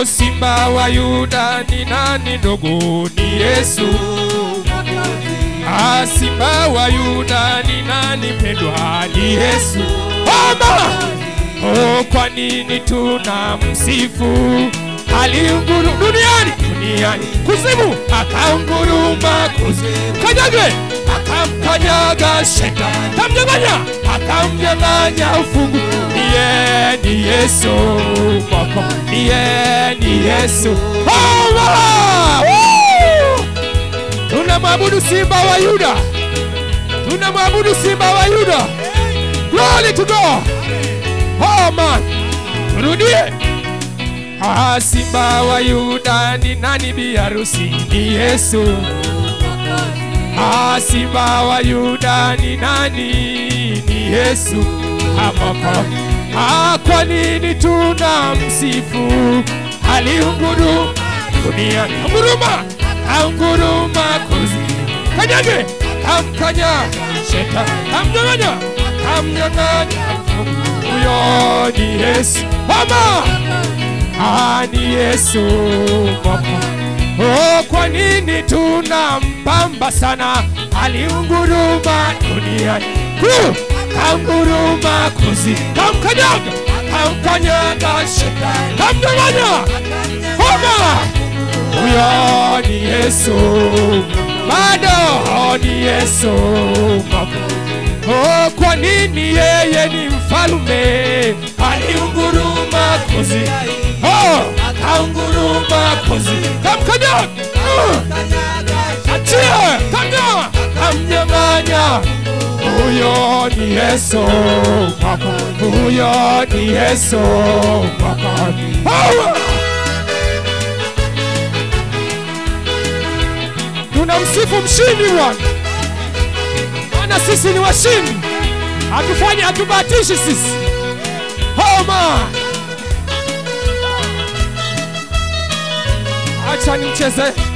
Oh, simba wa Yuda ni nani ndugu? Ni Yesu. Ah, simba wa Yuda ni nani pendwa? Ni Yesu. Oh, mama. Oh, kwa nini tuna msifu? Aliunguru duniani duniani kuzimu, akaunguruma kuzimu, kanyage akamkanyaga shetani, kamnyang'anya akamnyang'anya ufungu. Niye ni Yesu mwako, niye ni Yesu. Oh, mama. Woo! Tunamwabudu simba wa Yuda, tunamwabudu simba wa Yuda. Glory to God. Oh man, turudie. Ah, simba wa Yuda ni nani bi harusi? Ni Yesu. Ah, simba wa Yuda ni nani? Ni Yesu. Amoko. Ah, kwa nini tuna msifu? Aliunguru dunia nguruma, anguruma kuzi kanyage, kamkanya shetani, kamnyang'anya, kamnyang'anya huyo ni Yesu mama, ah, ni Yesu mama. Oh, kwa nini tunampamba sana? Aliunguruma duniani kuu, kanguruma kuzi, kamkanyaga, kamkanyaga shetani, kamnyang'anya mama, huyo ni Yesu bado ni Yesu mama. Oh, kwa nini yeye ni mfalume? Aliunguruma kozi, oh, akaunguruma kozi, kamkanyaga, uh, achia, kamnya, kamnyang'anya. Huyo ni Yesu mwako, huyo ni Yesu mwako. Oh! Tunamsifu mshindi Bwana maana sisi ni washindi, hatufanyi hatubahatishi sisi. Homa, acha nimcheze